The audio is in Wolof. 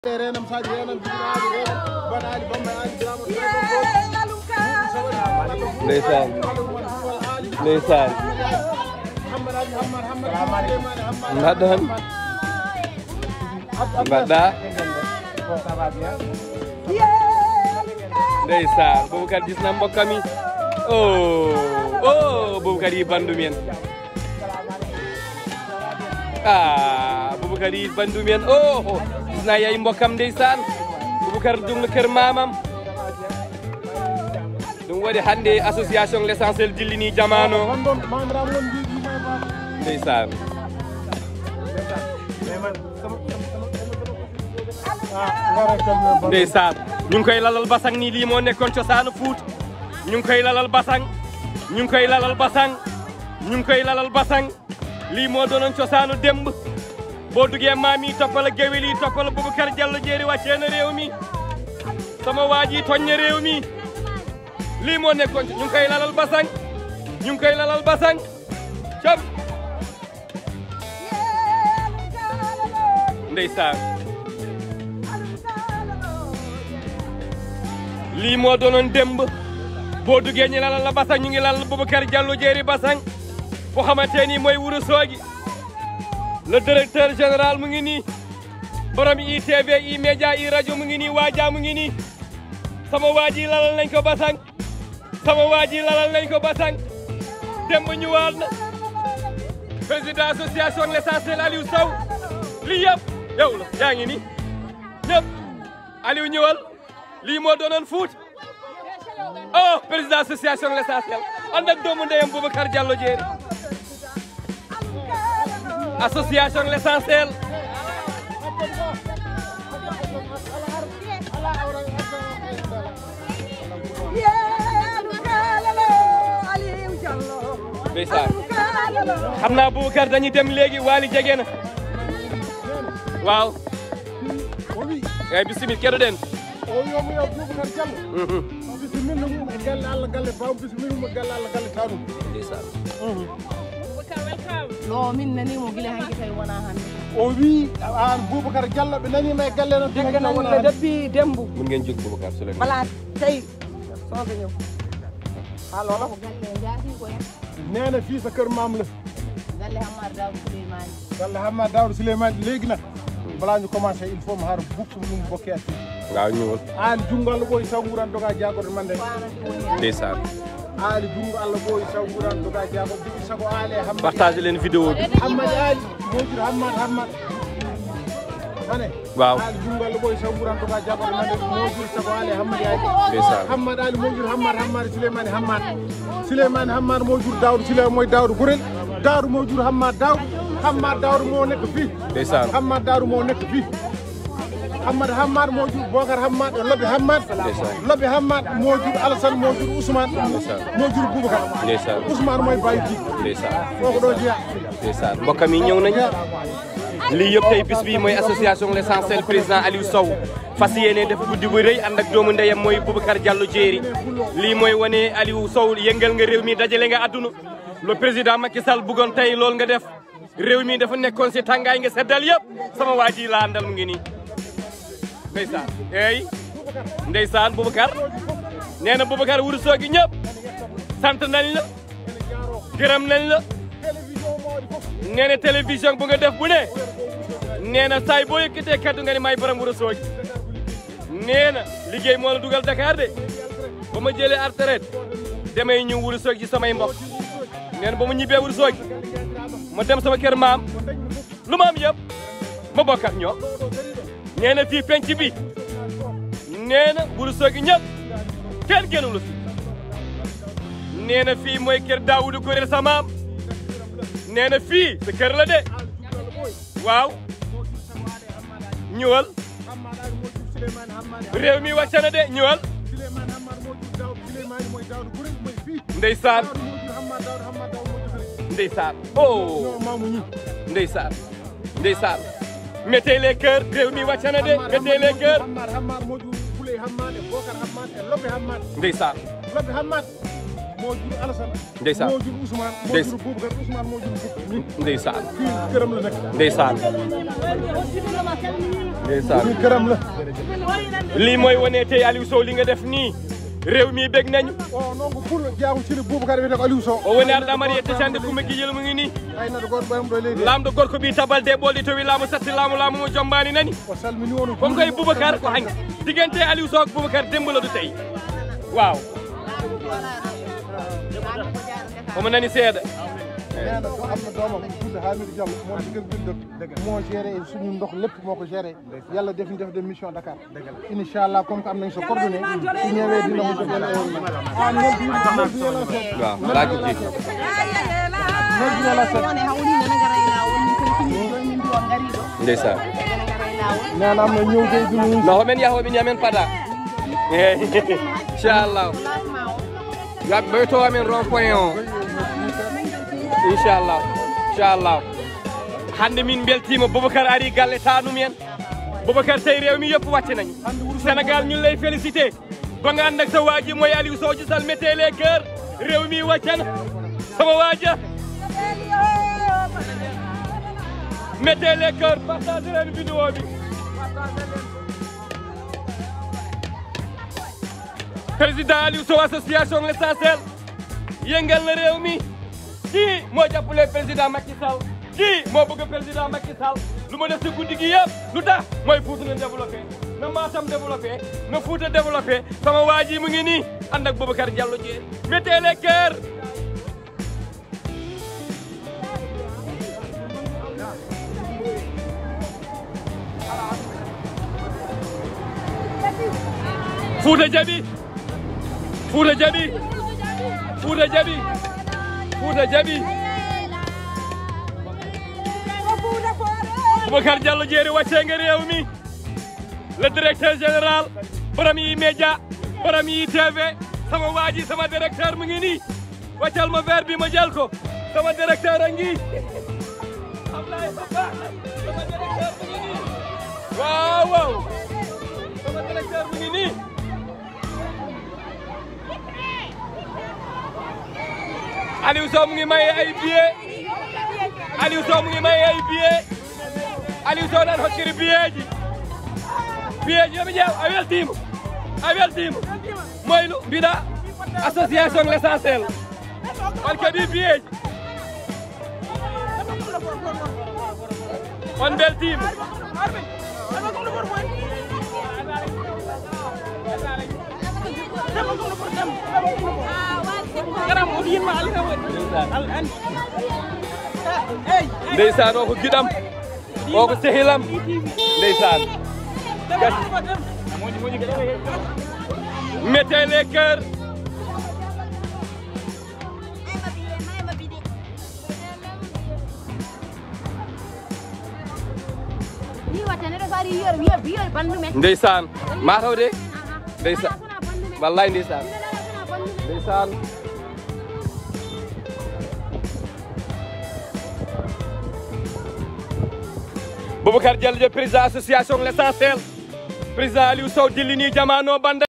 renam saji renam jibinaali renam baɗaali bamba aali birama ndeysaan ndeysaan hammad ali hammad hammad souleymane hammad mbaɗɗon mbaɗɗa ndeysaan Boubacar gis na mbokkam yi oh oh Boubacar yi bandum en ah Boubacar yi bandum en oh gis naa yay mbokkam ndeysaan Boubacar dum kër mamam ɗum waɗi hannde association l' essentiel dillini jamano gonɗon mamiraam won mbiɗi may ba ndeysaan gara kam ndeysaan ñu ngi koy lalal basang ni lii moo nekkoon cosaanu fuut ñu ngi koy lalal basang ñu ngi koy lalal basang ñu ngi koy lalal basang lii moo doonoon cosaanu démb boo duggee maam yi toppal ak géwél yi toppal Boubacar Diallo jéeri wàccee na réew mi sama waa ji toñ na réew mi lii moo nekkoon ñu ngi koy lalal basang ñu ngi koy lalal basang cam ndeysaan lii moo doonoon démb boo duggee ñu lalal la basang ñu ngi lalal Boubacar Diallo jéeri basang foo xamante ni mooy wuro soogi le directeur général mu ngi nii borom ITV i média i rajo mu ngi nii waaja mu ngi nii sama waa ji lalal nañ ko basang sama waa ji lalal nañ ko basang démb ñëwaat na président association l'essentiel Aliou Sow lii yëpp yow la yaa ngi nii ñëpp Aliou ñëwal lii moo doonoon fuut oh président association l'essentiel ànd ak doomu ndeyam Boubacar Diallo jéeri association l'essentiel ndeysaan xam naa Boubacar dañuy dem léegi Waly jege na waaw o wi eyi bisimil keɗoɗen o wiyomo yo boubacar diallo bisimilla mum e galle allah galle bam bisimilla mum e galle allah galle tanum ndeysaan no min nanimo gila hanki tawi wona hannde o wi an boubacar diallo ɓe nanima e galle noon degga naniɓe depuis dembu mun ngeen jóg Boubacar Souleymane bala tawi soɓe ñëw alolo galle jaati ko hen nene fii sa kër maam la galle hammar daw souleymani galle hamma dawdo souleymane léegi nag balaa ñu commencé il faut mo haara buktu mum bokke atti waaw ñëwal aali jungo allah ɓooyi taw nguran doga jagode mande fanati woni hen ndeysaan aali jungo allah ɓooyi taw nguran doga jagode jogi sago aali e hammad partage leen vidéo bi hammad aali mojur hammad hammad ane waaw aali jungo allah ɓooyi taw nguran doga jagode mande mojur sago aali e hammad aali ndeysaan hammad ali mojur hammad hammad souleymane hammad souleymane hammad mojur dawdo souleymane moye dawdo gurel dawdo mojur hammad dawdo hammad dawdo mo nekk fii ndeysaan hammad dawdo mo nekk fii hammad hammad mojur bocar hammad e lobbe hammad Ndeysaan. lobbe hammad mojur alassane mojur ousmane mojur boubacar ndeysaan ousmane moye bayi ji ndeysaan koko ɗo jeeya ndeysaan mbokkam yi ñëw nañu lii yëpp tey bis bi mooy association l'essentiel président Aliou Sow fas yéene def guddi bu rëy ànd ak doomu ndeyam mooy Boubacar Diallo jéeri lii mooy wane Aliou Sow yëngal nga réew mi dajale nga àdduna le président Macky Sall bëggoon tey loolu nga def réew mi dafa nekkoon si tàngaay nga seddal yëpp sama waa ji laa àndal mu ngi nii ndeysaan eey ndeysaan Boubacar nee na Boubacar wuru soogi ñëpp sant nañ la gërëm nañ la nee na télévision bu nga def bu ne nee na saay boo yëkkatee kaddu nga ne may borom wuro soogi nee na liggéey moo la dugal Dakar de ba ma jëlee ar retraite damay ñëw wuro soogi ci samay mbokk nee na ba ma ñibbee wuro soogi ma dem sama kër maam lu ma am yëpp ma bokk ak ñoom nee na fii penc bi nee na wuro soogi ñëpp kenn gënulu fi nee na fii mooy kër Daawudu Kuréel sa maam nee na fii sa kër la de waaw ñëwal hammad ali mojur souleymane hammad réew mi wàcc na de ñëwal souleymane hammad mojur dawdo souleymane moye dawdo gurel moye fii ndeysaan dawdo mojur hammad dawdo hammad dawdo mojur hale ndeysaan oh no mamu ñi ndeysaan ndeysaan mettez les cœurs réew mi wàcc na de mettez les cœurs hammad hammad mojur fuley hammad e bocar hammad e lobbe hammad ndeysaan lobbe hammad moo jur Alassane Ndeysaan. moo jur Ousmane moo Ndeysaan. jur Boubacar Ousmane moo jur Boubacar ndeysaan fii këram la nekk ndeysaan ndeysaan fii këram la lii mooy wane tey Aliou Sow li nga def nii réew mi bég nañu o noon ko pour jaamu sili Boubacar wiyete ko Aliou Sow o woni arɗo amari yette sande kume gijel mu ngi ni aynata goto ɓoyam ɗo e leydi lamɗo gorko ɓi tabalde ɓolɗi towi laamu satti laamu laamu mo jombani nani o salmini on kon koye boubacar ko hanki diggante Aliou Sow ak boubacar dembo la du tey waaw omo nani seeɗa nena ko am na doomam tudde Hamidou Diallo moo digal bindot moo géré suñu ndox lépp moo ko géré yàlla def ñu def de mission Dakar inchallah comme que am nañ sa coordonné su ñëwee dina mu jox la ah non du non du yàlla seet waaw laaji ji non du yàlla seet ndeysan nena am na ñëw tey du ñu no homen yaha homin yamen paada eyi inchallah yaɓe ɓeyto amen rond point o inchallah inchallah hande min beltima boubacar ari galle tanumen boubacar tawi rewmi yoppu wacce nañi sénégal ñun lay félicité ko nga andak sa waaji moye aliou soji sall mettez les cœur rewmi waccana sama waaja mettez les cœur partagé len vidéo bi président Aliou Sow association l'essentiel yëngal na réew mi kii moo jàppale président Macky Sall kii moo bëgg président Macky Sall lu ma def ci guddi gi yëpp lu tax mooy Fouta na développé na Matam développé na Fouta développé sama waa ji mu ngi nii ànd ak Boubacar Diallo Dieng mettez les cœurs Fouta jaɓi Fouta jaɓi Fouta jaɓi Fouta jaɓi Boubacar Diallo jeeri waccenge réew mi le directeur général borom yi média borom yi TV sama waaji sama directeur mu ngi nii waccal ma verre bi ma jël ko sama directeur a ngi Ablaye Papa sama directeur mu ngi nii waaw waaw sama directeur mu ngi nii Aliou Sow mu ngi may ay billet Aliou Sow mu ngi may ay billet Aliou Sow nan hokkiri billet ji billet ji yomi ƴeew a weltima a weltima moylu mbiɗa association l'essentiel on keeɓi billet ji on beltima ndeysaan o ko giɗam o ko sehilam ndeysaan mettez les cœurs ndeysaan mataw de ndeysaan wallay ndeysaan ndeysaan Boubacar Diallo président association l'essentiel président Aliou Sow dillini jamano banda